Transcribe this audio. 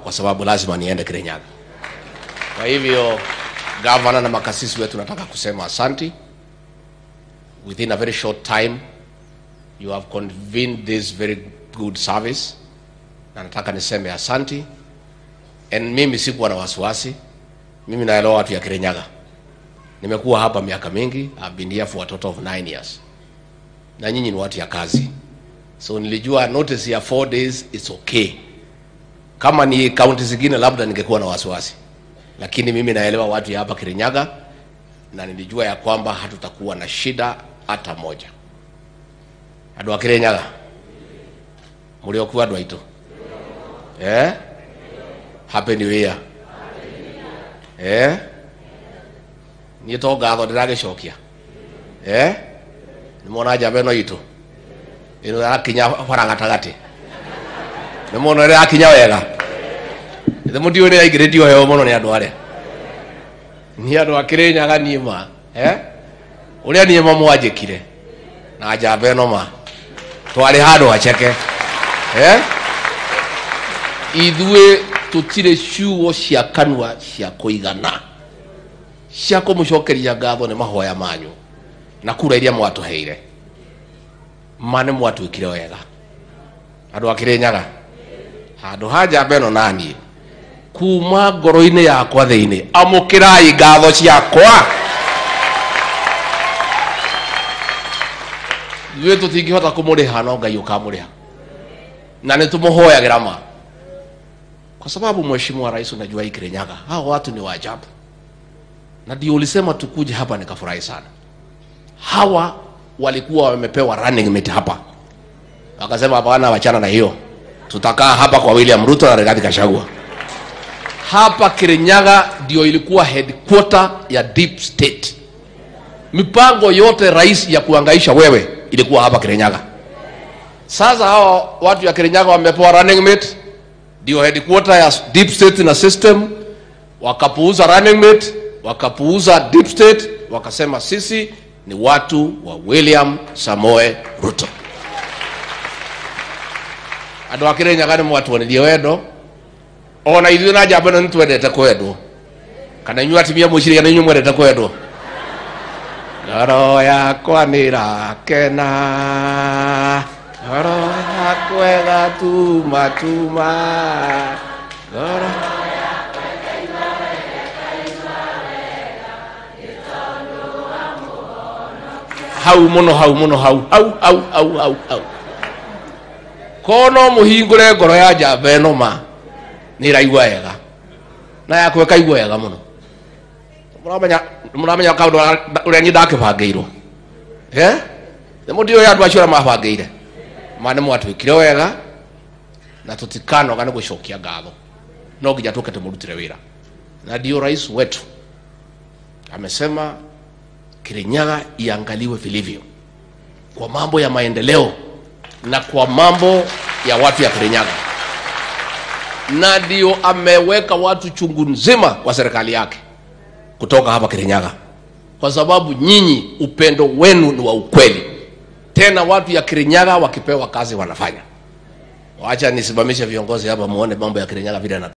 kwa sababu lazima niende Kirinyaga. Kwa hivyo gavana na makasisi wetu nataka kusema asanti. Within a very short time you have convened this very good service, na nataka niseme asanti. And mimi sikuwa na wasiwasi, mimi naelewa watu ya Kirinyaga. Nimekuwa hapa miaka mingi, I've been here for a total of nine years, na nyinyi ni watu ya kazi, so nilijua notice ya four days it's okay. Kama ni kaunti zingine labda ningekuwa na wasiwasi, lakini mimi naelewa watu ya hapa Kirinyaga, na nilijua ya kwamba hatutakuwa na shida hata moja. Andu a Kirinyaga muri okuo andu aitu eh happy new year eh niä to ngatho ndä ragä cokia eh nä mona njamba ä no itå ä no yakinya bara gatagatä nä mona ä rä yakinya wega ä må ndiå nä yaingä rä tio heo må no nä andå arä a nä andå akä rä nyaga niä ma eh å rä a niä ma mwanjä kire na njamba ä no ma twarä handå haceke eh ithuä tå tirä ciugo cia kanua cia kå igana cia kå må cokeria ngatho nä mahoya manyu na kura iria mwatå heire ma nä mwatwä kire wega andå akä rä nyaga handå ha njamba ä no naniä kuma ngoro-inä yakwa thä inä amå kä rai ngatho ciakwa ithuä tå tingä hota kå må rä ha no ngai å kamå rä ha na nä tå må hoyagä ra ma kwa sababu mheshimiwa rais unajua hii Kirinyaga hao watu ni waajabu, na ndio ulisema tukuje hapa, nikafurahi sana. Hawa walikuwa wamepewa running mate hapa, wakasema hapana, wachana na hiyo, tutakaa hapa kwa William Ruto na Rigathi Gachagua. Hapa Kirinyaga ndio ilikuwa headquarter ya deep state. Mipango yote rais ya kuangaisha wewe ilikuwa hapa Kirinyaga. Sasa hawa watu ya Kirinyaga wamepewa running mate ndio headquarter ya deep state na system, wakapuuza running mate, wakapuuza deep state, wakasema sisi ni watu wa William Samoe Ruto. andu akire nyaga nä mwatuonirie wendo ona ithuä na njamba ä no nä twendete kwendwo kana inyuä atimia må ciria nä inyuä mwendete kwendwo ngoro yakwa nä rakena ngoro yakwa ĩgatuma tuma ngoro hau muno hau muno hau hau hau hau hau hau korwo no må hingå re ngoro ya njamba ä no ma nä ĩraigua wega na yakwa ĩkaigua wega må no må ramenya kaå ndå å rä a niä ndakä bangä irwo nä må ndiå andå acio arä a mabangä ire ma nä mwatwä kire wega na tå tikanoga nä gå cokia ngatho no nginya tå ke tå må rutire wä ra na ndio rais wetu amesema Kirinyaga iangaliwe vilivyo kwa mambo ya maendeleo na kwa mambo ya watu ya Kirinyaga, na ndio ameweka watu chungu nzima kwa serikali yake kutoka hapa Kirinyaga, kwa sababu nyinyi upendo wenu ni wa ukweli. Tena watu ya Kirinyaga wakipewa kazi wanafanya. Wacha nisimamishe viongozi hapa, muone mambo ya Kirinyaga vile na